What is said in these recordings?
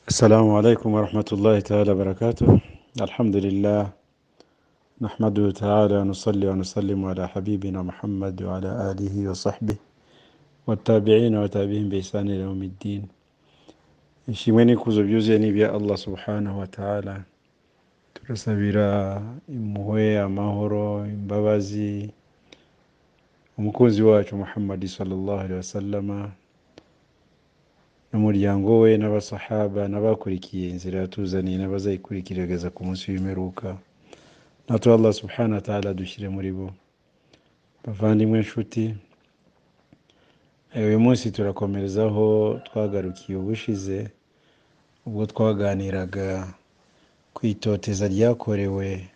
السلام عليكم ورحمة الله تعالى وبركاته الحمد لله نحمده تعالى نصلي ونسلم على حبيبنا محمد وعلى آله وصحبه والتابعين وتابعين بإحسان إلى يوم الدين ishimwe n'ikuzo byuzuye ni ibya allah subhanahu wa ta'ala turasabira impuhwe amahoro imbabazi umukunzi wacu muhammadi sallallahu alaihi wasallama n'umuryango we n'abasahaba n'abakurikiye inzira yatuzaniye n'abazayikurikira ageza ku munsi w'imperuka natwe allah subhanahu wa ta'ala dushyire muri bo bavandimwe inshuti Eh, uyu munsi turakomereza aho twagarukiye ubushize ubwo twaganiraga ku itoteza ryakorewe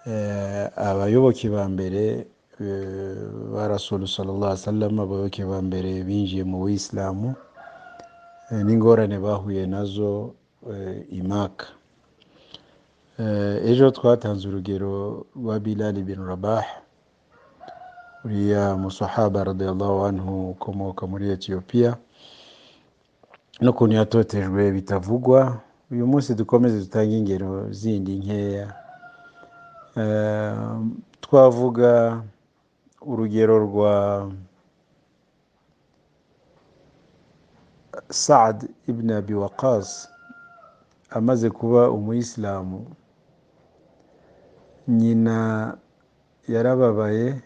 eh, abayoboke ba mbere eh, ba rasulu sallallahu alaihi wasallam abayoboke ba mbere binjiye mu buyisilamu eh, n'ingorane bahuye nazo eh, imaka Eh, ejo twatanze urugero rwa bilali bin rabaha uriya musahaba radiyallahu anhu ukomoka muri etiyopiya n'ukuntu yatotejwe bitavugwa uyu munsi dukomeze dutange ingero zindi nkeya Eh, twavuga urugero rwa saad ibn abi waqas amaze kuba umuyisilamu nyina yarababaye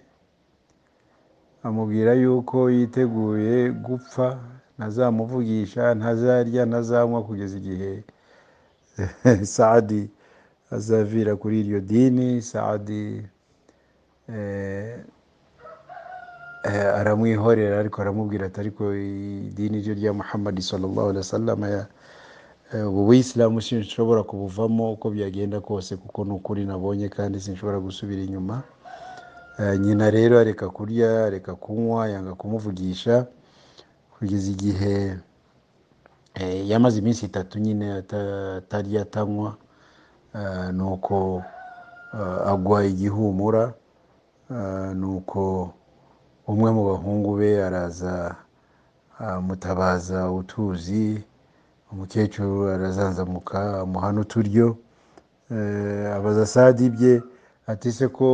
amubwira yuko yiteguye gupfa ntazamuvugisha ntazarya ntazanywa kugeza igihe saadi azavira kuri iryo dini saadi eh, eh, aramwihorera ariko aramubwira ati ariko idini ryo rya muhammadi sallallahu alaihi wasallam ya- eh, ubu buyisilamu sinshobora kubuvamo uko byagenda kose kuko ni ukuri nabonye kandi sinshobora gusubira inyuma Eh, nyina rero areka kurya areka kunywa yanga kumuvugisha kugeza igihe eh, yamaze iminsi itatu nyine ata- atarya atanywa eh, nuko eh, agwa igihumura eh, nuko umwe mu bahungu be araza amutabaza utuzi umukecuru arazanzamuka amuha n'uturyo Eh, abaza sadi ibye ati se ko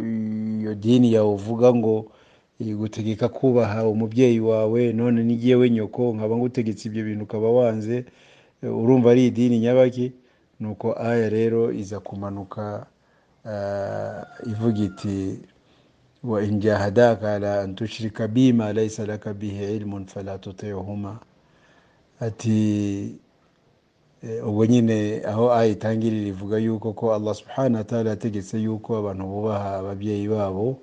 iyo dini yawe uvuga ngo igutegeka kubaha umubyeyi wawe none n'igiyewe nyoko nkaba ngutegetse ibyo bintu ukaba wanze eh, urumva ari idini nyabaki nuko aya rero iza kumanuka eh, ivuga iti wa in jahadaka ala an tushrika bima laysa laka bihi ilmun fala tuti'huma ati Eh, ubwo nyine aho aya itangirira ivuga yuko ko allah subhanahu wa ta'ala yategetse yuko abantu bubaha ababyeyi babo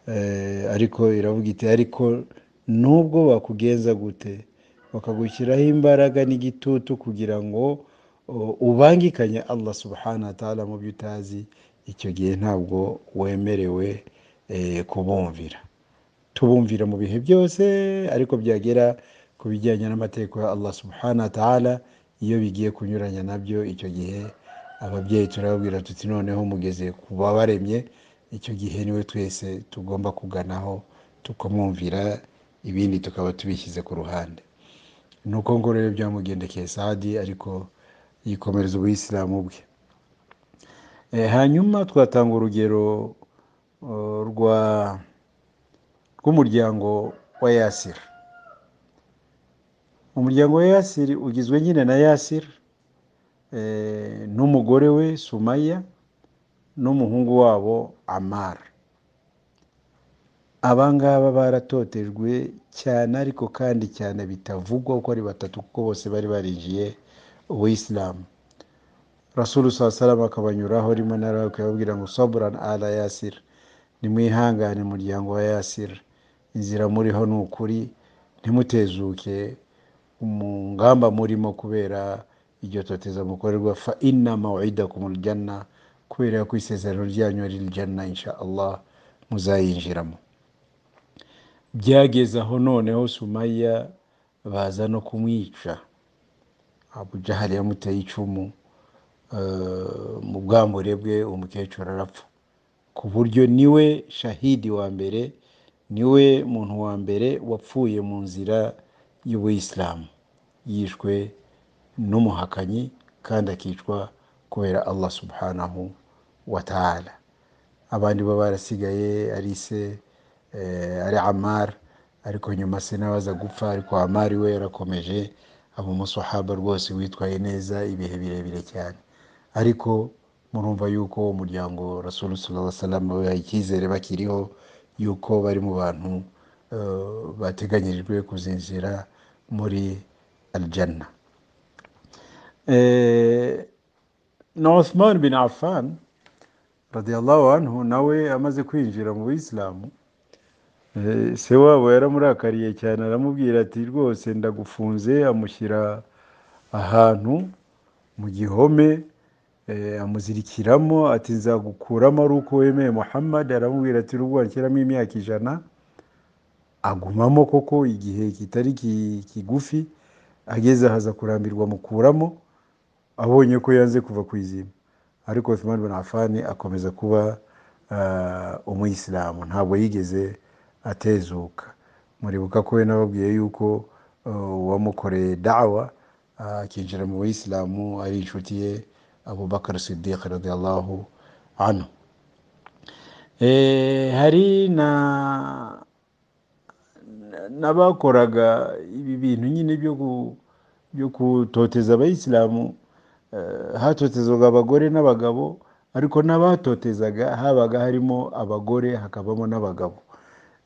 eh, ariko iravuga iti ariko nubwo bakugenza gute bakagushyiraho imbaraga n'igitutu kugira ngo uh, ubangikanye allah subhanahu wa ta'ala mu byo utazi icyo gihe ntabwo wemerewe eh, kubumvira tubumvira mu bihe byose ariko byagera ku bijyanye n'amategeko ya allah subhanahu wa ta'ala iyo bigiye kunyuranya nabyo icyo gihe ababyeyi turababwira tuti noneho mugeze ku babaremye icyo gihe niwe twese tugomba kuganaho tukamwumvira ibindi tukaba tubishyize ku ruhande ni uko ngo rero byamugendekeye sadi ariko yikomereza ubuyisilamu bwe Eh, hanyuma twatanga urugero eh, rwa rw'umuryango wa yasiri umuryango wa yasiri ugizwe nyine na yasiri eh, n'umugore we sumaya n'umuhungu wabo amara abangaba baratotejwe cyane ariko kandi cyane bitavugwa uko ari batatu kuko bose bari barinjiye ubuyisilamu rasulu saa salama akabanyuraho rimwe na rimwe akababwira ngo saburani ala yasir nimwihangane muryango wa yasir inzira muriho ni ukuri ntimutezuke mu ngamba murimo kubera iryo toteza mukorerwa fa inna maw'idakum aljanna kubera ko isezerano ryanyu ari aljanna insha allah muzayinjiramo byageze aho noneho sumaya baza no kumwica abu jahali yamuteye icumu eh, mu bwambure bwe umukecuru arapfa ku buryo niwe shahidi wa mbere niwe muntu wa mbere wapfuye mu nzira y'ubuyisilamu yishwe n'umuhakanyi kandi akicwa kubera allah subhanahu wa ta'ala abandi bo barasigaye ari se eh, ari amar ariko nyuma se nawe aza gupfa ariko amari we yarakomeje aba umusohaba rwose witwaye neza ibihe birebire cyane ariko murumva yuko uwo muryango rasulu salamu baha icyizere bakiriho yuko bari mu bantu eh, bateganyirijwe kuzinjira muri aljana Eh, na Uthman bin Affan radiyallahu anhu nawe amaze kwinjira mu bisilamu Eh, se wabo yaramurakariye cyane aramubwira ati rwose ndagufunze amushyira ahantu mu gihome eh, amuzirikiramo ati nzagukuramo ari uko wemeye muhammad aramubwira ati nubwo wanshyiramo imyaka ijana agumamo koko igihe kitari ki- kigufi ageze ahaza kurambirwa amukuramo abonye ko yanze kuva ku izima ariko Uthman bin Affan akomeza kuba ah, umuyisilamu ntabwo yigeze atezuka muribuka ko we nababwiye yuko ah, uwamukoreye dawa ah, akinjira mu bayisilamu ari inshuti ye abubakar sidiq radiyallahu anhu Eh, hari na n'abakoraga ibi bintu nyine byo ku- byo kutoteza abayisilamu eh, hatotezwaga abagore n'abagabo ariko n'abatotezaga habaga harimo abagore hakabamo n'abagabo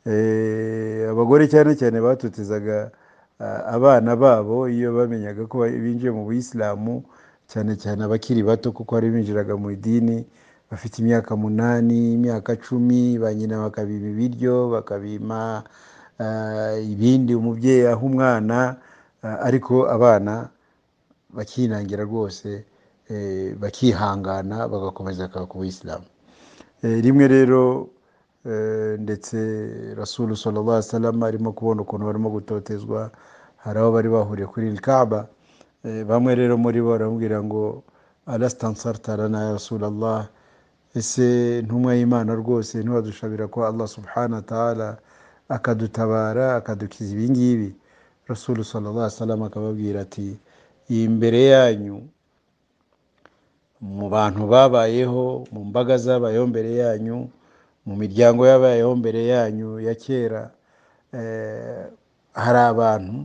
Eh, abagore cyane cyane batotezaga ah, abana babo iyo bamenyaga ko binjiye mu buyisilamu cyane cyane abakiri bato kuko hari binjiraga mu idini bafite imyaka munani imyaka cumi ba nyina bakabiba ibiryo bakabima ah, ibindi umubyeyi aha umwana ah, ariko abana bakinangira rwose eh, bakihangana bagakomeza ku buyisilamu Eh, rimwe rero eh, ndetse rasulu sallallahu alaihi wasallam arimo kubona ukuntu barimo gutotezwa hari abo bari bahuriye kuri Kaaba Eh, bamwe rero muri bo baramubwira ngo alastansarta lana ya rasulallah ese ntumwa y'imana rwose ntiwadushabira ko allah subhanahu wa ta'ala akadutabara akadukiza ibi ngibi rasulu sallallahu alaihi wasallam akababwira ati imbere yanyu mu bantu babayeho mu mbaga zabayeho mbere yanyu mu miryango yabayeho mbere yanyu ya kera eh, hari abantu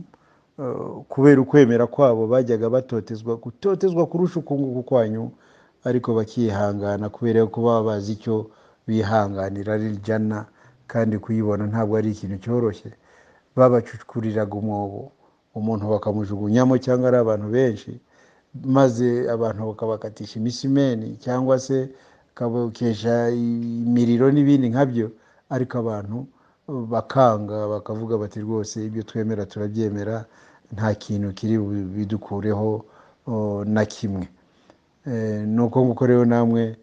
eh, kubera ukwemera kwabo bajyaga batotezwa gutotezwa kurusha ukunguku kwanyu ariko bakihangana kubera ko baba bazi icyo bihanganira ari jana kandi kuyibona ntabwo ari ikintu cyoroshye babacukuriraga umwobo umuntu bakamujugunyamo cyangwa ari abantu benshi maze abantu bakabakatisha imisimeni cyangwa se bakabokesha imiriro n'ibindi nkabyo ariko abantu bakanga bakavuga bati rwose ibyo twemera turabyemera nta kintu kiri bidukureho o, na kimwe Eh, ni uko nguko rero namwe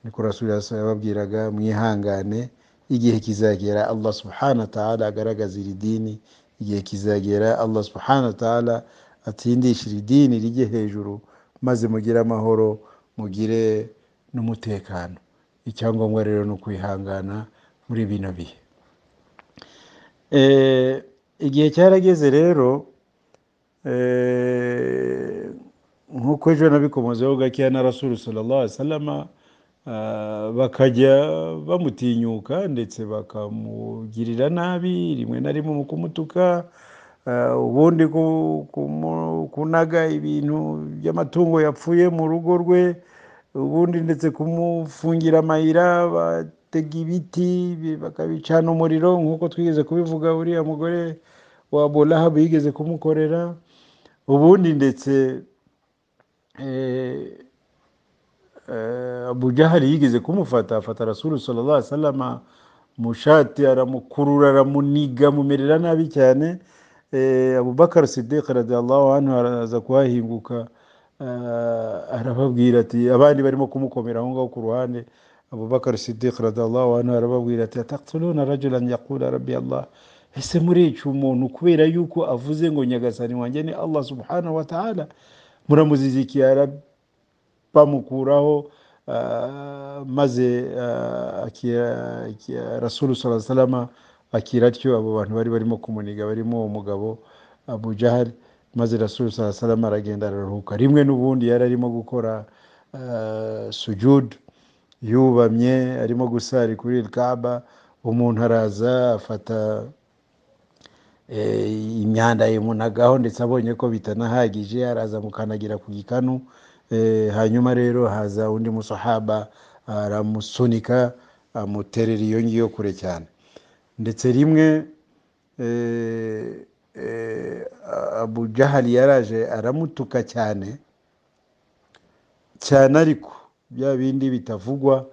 niko rasuli yababwiraga mwihangane igihe kizagera allah subhanahu wa ta'ala agaragaza iri dini igihe kizagera allah subhanahu wa ta'ala atsindisha iri dini rijye hejuru maze mugire amahoro mugire n'umutekano icyangombwa rero ni ukwihangana muri bino bihe Eh, igihe cyarageze rero Eh, nk'uko ejo nabikomozeho gakeya na rasulu sallallahu alaihi wasallama ah, bakajya bamutinyuka ndetse bakamugirira nabi rimwe na rimwe mu kumutuka ah, ubundi ku- kumu- kunaga ibintu by'amatungo yapfuye mu rugo rwe ubundi ndetse kumufungira amayira batega ibiti bi- bakabicana umuriro nk'uko twigeze kubivuga uriya mugore wa bolahabu yigeze kumukorera ubundi ndetse eh, eh, abu jahali yigeze kumufata afata rasulu sallallahu alaihi wasallam mu shati aramukurura aramuniga amumerera nabi cyane eh, abubakar sidiq radiyallahu anhu araza kuhahinguka eh, arababwira ati abandi barimo kumukomera aho ngaho ku ruhande abubakar sidiq radiyallahu anhu arababwira ati ataqtuluna rajulan yaqula rabbi allah ese murica umuntu kubera yuko avuze ngo nyagasani wanjye ni allah subhanahu wa ta'ala muramuzizikiye rabbi bamukuraho ah, maze ah, aki- aki- rasulu sala salama akira atyo abo bantu bari barimo kumuniga barimo uwo mugabo abu jahali maze rasuru salama aragenda araruhuka rimwe n'ubundi yari arimo gukora eh, sujudu yubamye arimo gusari kuri kaba umuntu araza afata eh, imyanda yimunagaho ndetse abonye ko bitanahagije araza mukanagira ku gikanu eh, hanyuma rero haza undi musahaba aramusunika amuterera iyo ngiyo kure cyane ndetse rimwe eh, eh, abu jahali yaraje aramutuka cyane cyane ariko bya bindi bitavugwa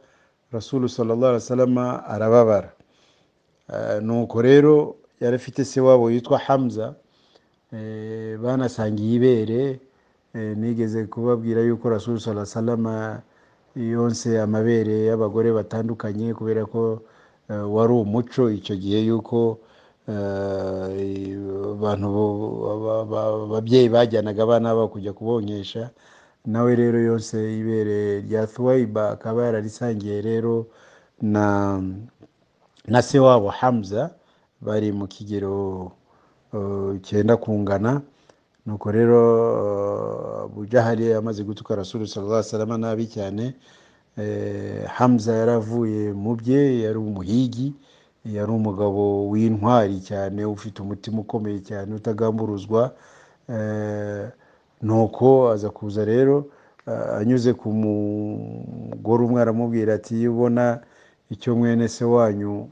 rasulu sallallahu alaihi wasallam arababara Eh, nuko rero yari afite se wabo yitwa hamza eh, banasangiye ibere eh, nigeze kubabwira yuko rasulu sala salama yonse amabere y'abagore batandukanye kubera ko eh, wari umuco icyo gihe yuko eh, abantu bo- ba- ba- ababyeyi bajyanaga abana babo kujya kubonyesha nawe rero yose ibere rya thuwaiba akaba yararisangiye rero na na se wabo Hamza bari mu kigero uh, cyenda kungana nuko rero uh, Abu Jahali amaze gutuka Rasulu sallallahu alaihi wasallam nabi cyane eh, Hamza yaravuye mu bye yari umuhigi yari umugabo w'intwari cyane ufite umutima ukomeye cyane utagamburuzwa eh, nuko aza kuza rero eh, anyuze ku mugore umwe aramubwira ati iyo ubona icyo mwene se wanyu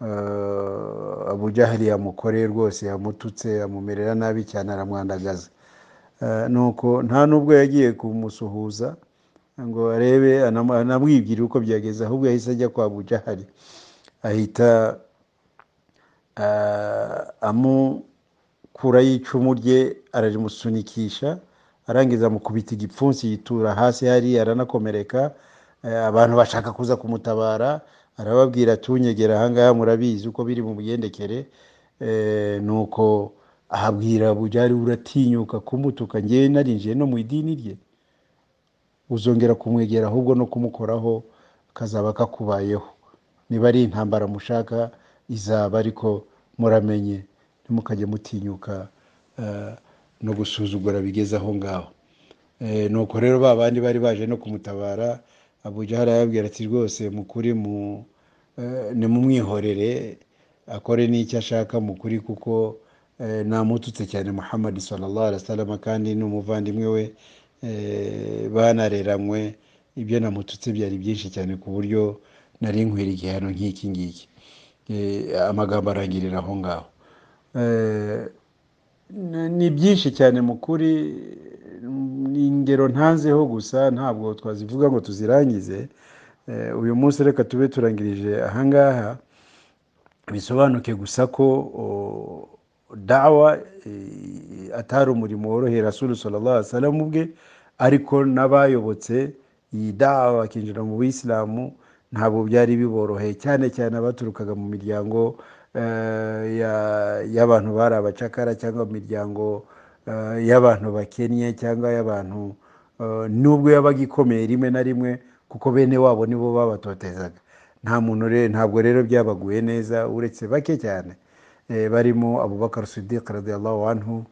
eh, Abu Jahali yamukoreye rwose yamututse amumerera nabi cyane aramwandagaza Eh, nuko nta nubwo yagiye kumusuhuza ngo arebe anam- anamwibwire uko byageze ahubwo yahise ajya kwa Abu Jahali ahita ah, amukuraho icumu rye ararimusunikisha arangiza amukubita igipfunsi yitura hasi hari aranakomereka eh, abantu bashaka kuza kumutabara arababwira tunyegera ahangaha murabizi uko biri mu migendekere eh, nuko ahabwira bujyari uratinyuka kumutuka ngewe narinjiye no mu idini rye uzongera kumwegera ahubwo no kumukoraho kazaba kakubayeho niba ari intambara mushaka izaba ariko muramenye ntimukajye mutinyuka eh, no gusuzugura bigeze aho ngaho Eh, nuko rero ba bandi bari baje no kumutabara abujahara yabwira ati rwose mukuri mu eh, nimumwihorere akore n'icyo ashaka mu kuri kuko eh, namututse cyane muhammad sallallahu alaihi wasallam kandi ni umuvandimwe we eh, banareranywe ibyo namututse byari byinshi cyane ku buryo nari nkwira igihano nk'iki ngiki Eh, amagambo arangirira aho ngaho Eh, ni- ni byinshi cyane mu kuri ni ingero ntanzeho gusa ntabwo twazivuga ngo tuzirangize Eh, uyu munsi reka tube turangirije ahangaha bisobanuke gusa ko o, dawa eh, atari umurimo woroheye rasulu sallallahu alaihi wasallam ubwe ariko n'abayobotse iyi dawa bakinjira mu bisilamu ntabwo byari biboroheye cyane cyane abaturukaga mu miryango eh, ya- y'abantu bari abacakara cyangwa mu miryango eh, y'abantu bakennye cyangwa y'abantu eh, nubwo yabaga ikomeye rimwe na rimwe kuko bene wabo nibo babatotezaga nta muntu rero ntabwo rero byabaguye neza uretse bake cyane Eh, barimo abubakar sidiq radiyallahu anhu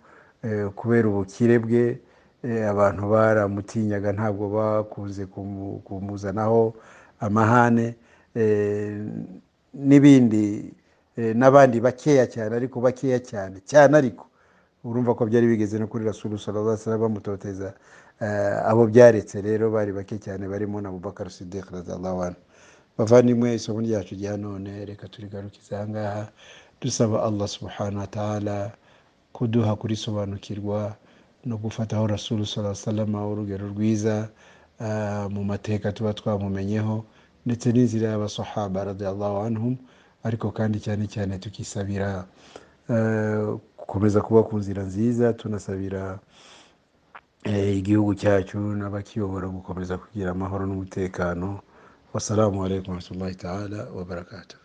eh, kubera ubukire bwe eh, abantu baramutinyaga ntabwo bakunze kumu- kumuzanaho amahane eh, n'ibindi eh, n'abandi bakeya cyane ariko bakeya cyane cyane ariko urumva ko byari bigeze no kuri rasulu sallallahu alaihi wasallam bamutoteza Eh, abo byaretse rero bari bake cyane barimo na Abubakar Siddiq radiyallahu anhu bavandimwe isomo ryacu rya none reka turigarukize ahangaha dusaba Allah subhanahu wa ta'ala kuduha kurisobanukirwa no gufataho rasulu sallallahu alaihi wasallam urugero rwiza eh, mu mateka tuba twamumenyeho ndetse n'inzira y'abasahaba radiyallahu anhum ariko kandi cyane cyane tukisabira eh, gukomeza kuba ku nzira nziza tunasabira eh, igihugu cyacu n'abakiyobora gukomeza kugira amahoro n'umutekano wassalamu alaikum warahmatullahi ta'ala wabarakatuh